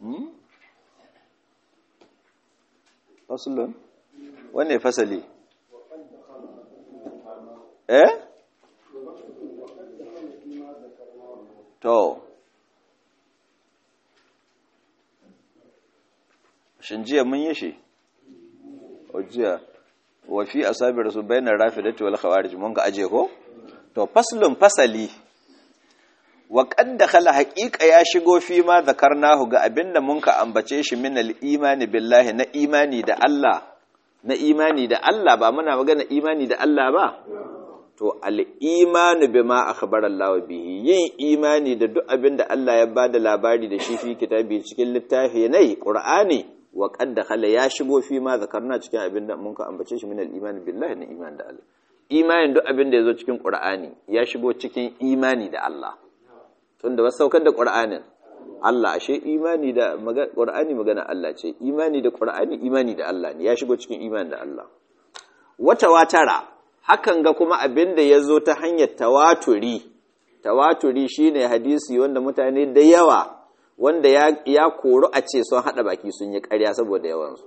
fasulun wanne fasali eh to shin jiya mun yi shi o jiya wa fi asabi rasul bainar rafidati wal khawarij mun ga aje ko to faslun fasali wa qad dakhala haqiqa ya shigo fi ma zakarnahu ga abinda mun ka ambace shi min al imani billahi na imani da Allah na imani da Allah ba muna magana imani da Allah ba to al imanu bima akhbara Allah bihi yin imani da duk abinda Allah ya bada labari da shi fi kitabi cikin littafi ne qur'ani wa qad dakhala ya shigo fi ma zakarna cikin abin da mun ka ambace shi min al-iman billahi na iman da Allah imanin duk abin da yazo cikin Qur'ani ya shigo cikin imani da Allah tunda wasu saukar da Qur'anin Allah ashe imani da Qur'ani magana Allah ce imani da Qur'ani imani da Allah ne ya shigo cikin imani da Allah wata watara hakan ga kuma abin da yazo ta hanyar tawaturi tawaturi shine hadisi wanda mutane da yawa wanda ya, ya koru a ce sun haɗa baki sun yi ƙarya saboda yawansu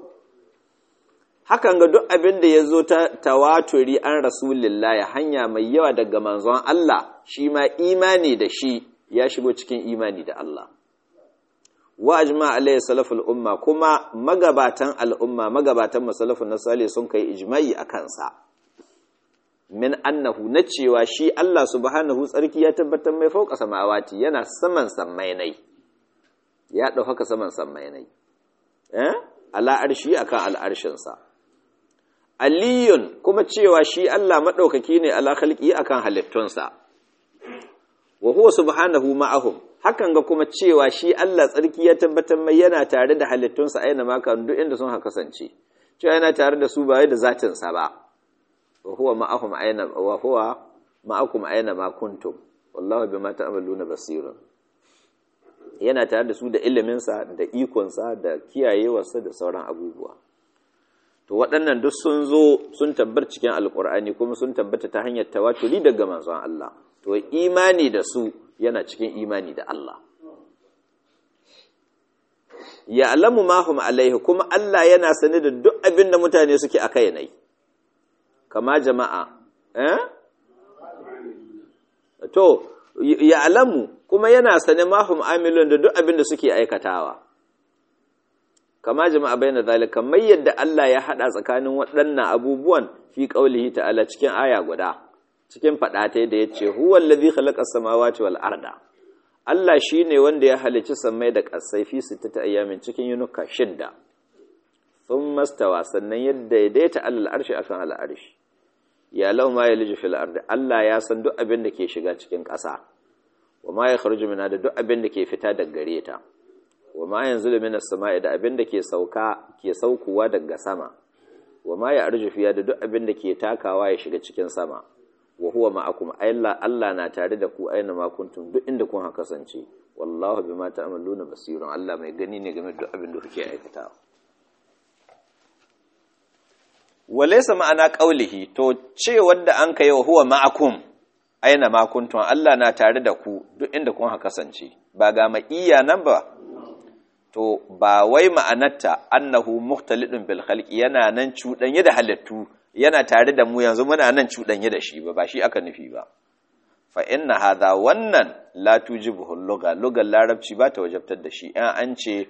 hakan ga duk abin da ya zo ta tawaturi an rasulillah hanya mai yawa daga manzon Allah shi ma imani da shi ya shigo cikin imani da Allah wa ajma alayhi salaful umma kuma magabatan al'umma magabatan masalafun nasali sun kai ijma'i a kansa min annahu na cewa shi Allah subhanahu tsarki ya tabbatar mai fauka samawati yana saman sammai nai ya ɗau haka saman sammainai eh ala'arshi akan al'arshinsa aliyun kuma cewa shi Allah maɗaukaki ne ala khalqi akan halittunsa wa huwa subhanahu ma'ahum hakan ga kuma cewa shi Allah tsarki ya tabbatar mai yana tare da halittunsa aina ma kan duk inda sun haka kasance cewa yana tare da su ba da zatin sa ba wa huwa ma'ahum aina wa huwa ma'akum aina ma kuntum wallahu bima ta'maluna basirun yana tare da su da iliminsa da ikonsa da kiyayewarsa da sauran abubuwa to waɗannan duk sun zo sun tabbar cikin alkur'ani kuma sun tabbata ta hanyar tawaturi daga manzon Allah to imani da su yana cikin imani da Allah ya alamu mahum alaihi kuma Allah yana sane da duk abin da mutane suke a kai nai kama jama'a eh to ya alamu kuma yana sane mahum amilun da duk abin da suke aikatawa kama jama'a bayyana zalika kamar yadda Allah ya hada tsakanin waɗannan abubuwan fi qaulihi ta'ala cikin aya guda cikin fada ta da yace huwal ladhi khalaqa samawati wal arda Allah shine wanda ya halicci samai da ƙasai fi sittati ayyamin cikin yunuka shidda thumma stawa sannan yadda daidaita alal arshi akan al arshi ya law ma yaliju fil ardi Allah ya san duk abin da ke shiga cikin ƙasa wa ma ya kharuju min da duk abin da ke fita daga gare ta wa ma yanzulu minas sama'i da abin da ke sauka ke saukuwa daga sama wa ma ya arju fiya da duk abin da ke takawa ya shiga cikin sama wa huwa ma'akum ayla Allah na tare da ku aina ma kuntum duk inda kun haka kasance wallahu bima ta'maluna basirun Allah mai gani ne game da duk abin da kuke aikatawa walaysa ma'ana qaulihi to ce wanda an kai wa huwa ma'akum aina ma kuntum Allah na tare da ku duk inda kun haka kasance ba ga iya nan ba to ba wai ma'anarta annahu mukhtalidun bil khalqi yana nan cudanye da halittu yana tare da mu yanzu muna nan cudanye da shi ba ba shi aka nufi ba fa inna hadha wannan la tujibuhu lugha lugar larabci ba ta wajabtar da shi in an ce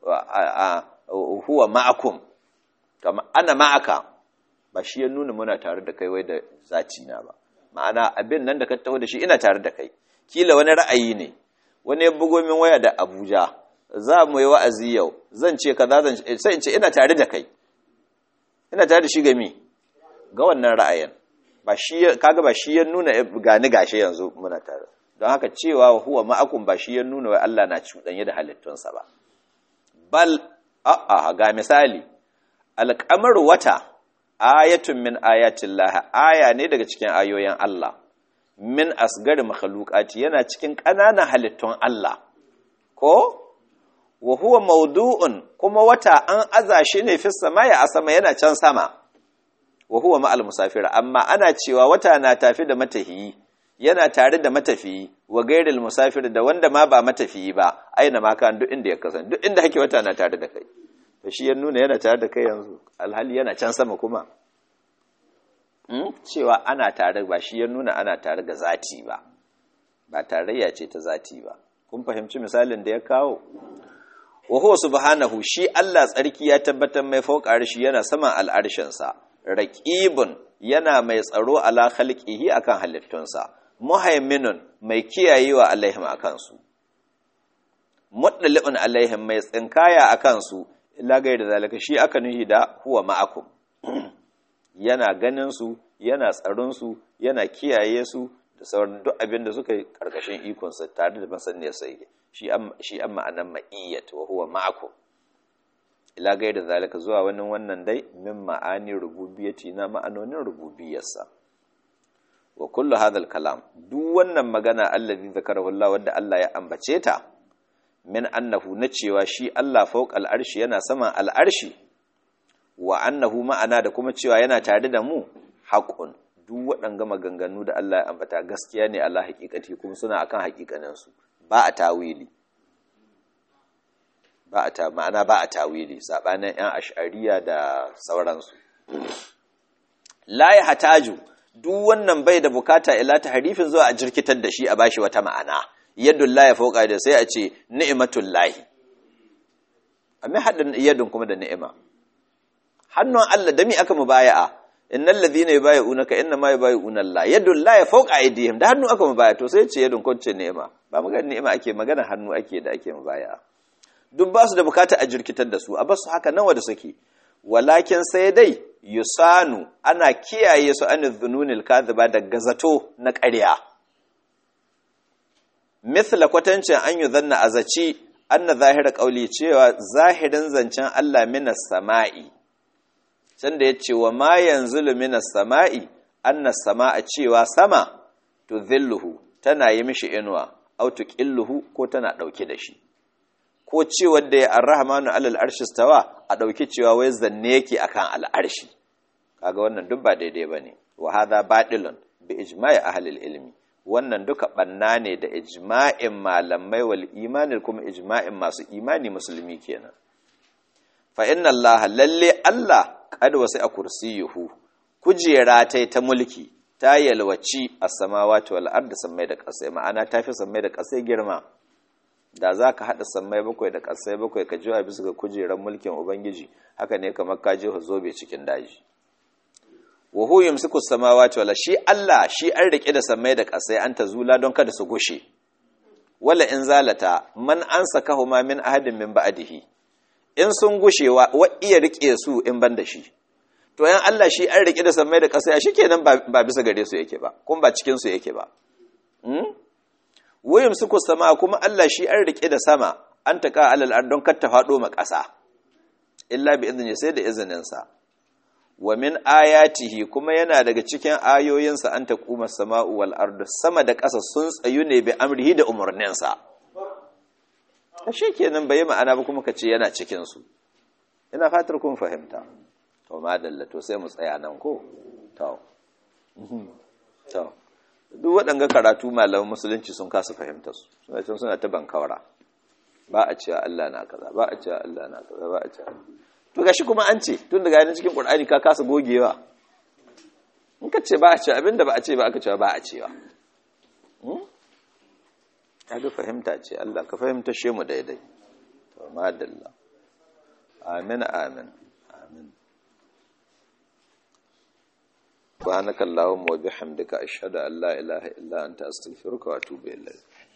huwa ma'akum kama ana ma'aka ba shi ya nuna muna tare da kai wai da zaci na ba ma'ana abin nan da ka taho da shi ina tare da kai kila wani ra'ayi ne wani ya bugo min waya da Abuja za mu yi wa'azi yau zan ce kaza zan sai in ce ina tare da kai ina tare da shi ga mi ga wannan ra'ayin ba shi kaga ba shi ya nuna gani gashi yanzu muna tare don haka cewa huwa ma'akum ba shi ya nuna wai Allah na cuɗanye da halittunsa ba bal a'a ga misali alƙamar wata ayatun min ayatin laha aya ne daga cikin ayoyin Allah min asgari makhluqati yana cikin ƙananan halittun Allah ko wa huwa mawdu'un kuma wata an aza shi ne fi samai a sama yana can sama wa huwa ma'al musafir amma ana cewa wata na tafi da matafiyi yana tare da matafiyi wa gairil musafir da wanda ma ba matafiyi ba aina ma kan duk inda ya kasance duk inda hake wata na tare da kai to shi ya nuna yana tare da kai yanzu alhali yana can sama kuma cewa ana tare ba shi ya nuna ana tare ga zati ba ba tarayya ce ta zati ba kun fahimci misalin da ya kawo wa huwa subhanahu shi Allah tsarki ya tabbatar mai fauka arshi yana saman al'arshinsa raqibun yana mai tsaro ala khalqihi akan halittunsa muhaiminun mai kiyayewa alaihim akan su muddalibun alaihim mai tsinkaya akan su illa gaida zalika shi aka nuhi da huwa ma'akum yana ganin su yana tsaron su yana kiyaye su da sauran duk abin da suka yi karkashin ikonsa tare da masaniyar sai shi an ma'anan ma'iyyat wa huwa ma'akum ila gaida zalika zuwa wani wannan dai min ma'ani rububiyyati na ma'anonin rububiyarsa wa kullu hadha kalam duk wannan magana allazi zakarahu Allah wanda Allah ya ambace ta min annahu na cewa shi Allah fawqa al'arshi yana saman al'arshi wa annahu ma'ana da kuma cewa yana tare da mu haqqun duk waɗanga maganganu da Allah ya ambata gaskiya ne Allah hakikati kuma suna akan hakikaninsu ba a tawili ba a ta ma'ana ba a tawili sabanin yan ash'ariya da sauransu la ya hataju duk wannan bai da bukata ila ta harifin zuwa a jirkitar da shi a bashi wata ma'ana yadda la ya fauka da sai a ce ni'matul lahi amma haddin yadun kuma da ni'ima hannun Allah da mi aka mubaya'a innal ladhina yubayyi'unaka innama yubayyi'una Allah yadul la fawqa aydihim da hannu aka mubaya to sai ce yadun kunce ni'ima ba magana ni'ima ake magana hannu ake da ake mubaya duk ba su da bukata a jirkitar da su a basu haka nawa da suke walakin sai dai yusanu ana kiyaye su an dhununil kadhiba da gazato na ƙarya mithla kwatancin an yuzanna azaci anna zahira qauli cewa zahirin zancen Allah minas sama'i sanda ya ce wa ma yanzu luminas sama'i annas sama'a cewa sama to zilluhu tana yi mishi inuwa au tuqilluhu ko tana dauke da shi ko cewa da ya arrahmanu alal arshi stawa a dauki cewa wai zanne yake akan al'arshi kaga wannan duk ba daidai bane wa hadha batilun bi ijma'i ahli ilmi wannan duka banna ne da ijma'in malamai wal imani kuma ijma'in masu imani musulmi kenan fa inna allaha lalle allah kad wasu a kursiyuhu kujera ta ta mulki ta yalwaci a samawati wal ardi sammai da ƙasai ma'ana ta fi sammai da ƙasai girma da za ka haɗa sammai bakwai da ƙasai bakwai ka jiwa bisa ga kujerar mulkin ubangiji haka ne kamar ka je zobe cikin daji wa hu yumsiku samawati wala shi Allah shi an rike da sammai da ƙasai an ta zula don kada su gushe wala in zalata man ansakahu ma min ahadin min ba'dihi in sun gushewa wa iya rike su in ban da shi to yan Allah shi an rike da samai da ƙasa shi kenan ba bisa gare su yake ba kuma ba cikin su yake ba wayum suku sama kuma Allah shi an rike da sama an taka alal ardon kar ta fado ma ƙasa illa bi idni sai da izinin sa wa min ayatihi kuma yana daga cikin ayoyinsa an taquma sama'u wal ardu sama da ƙasa sun tsayu ne bi amrihi da umurninsa ashe kenan bai ma'ana ba kuma kace yana cikin su ina fatar kun fahimta to madalla to sai mu tsaya nan ko to to duk waɗanga karatu malaman musulunci sun kasa fahimta su suna can suna ta bankawara ba a cewa Allah na kaza ba a cewa Allah na kaza ba a cewa to gashi kuma an ce tun daga cikin Qur'ani ka kasa gogewa in ka ce ba a cewa abinda ba a ce ba aka cewa ba a cewa kaga fahimta ce Allah ka fahimta she mu daidai to madalla amin amin amin subhanakallahumma wa bihamdika ashhadu an la ilaha illa anta astaghfiruka wa atubu ilayk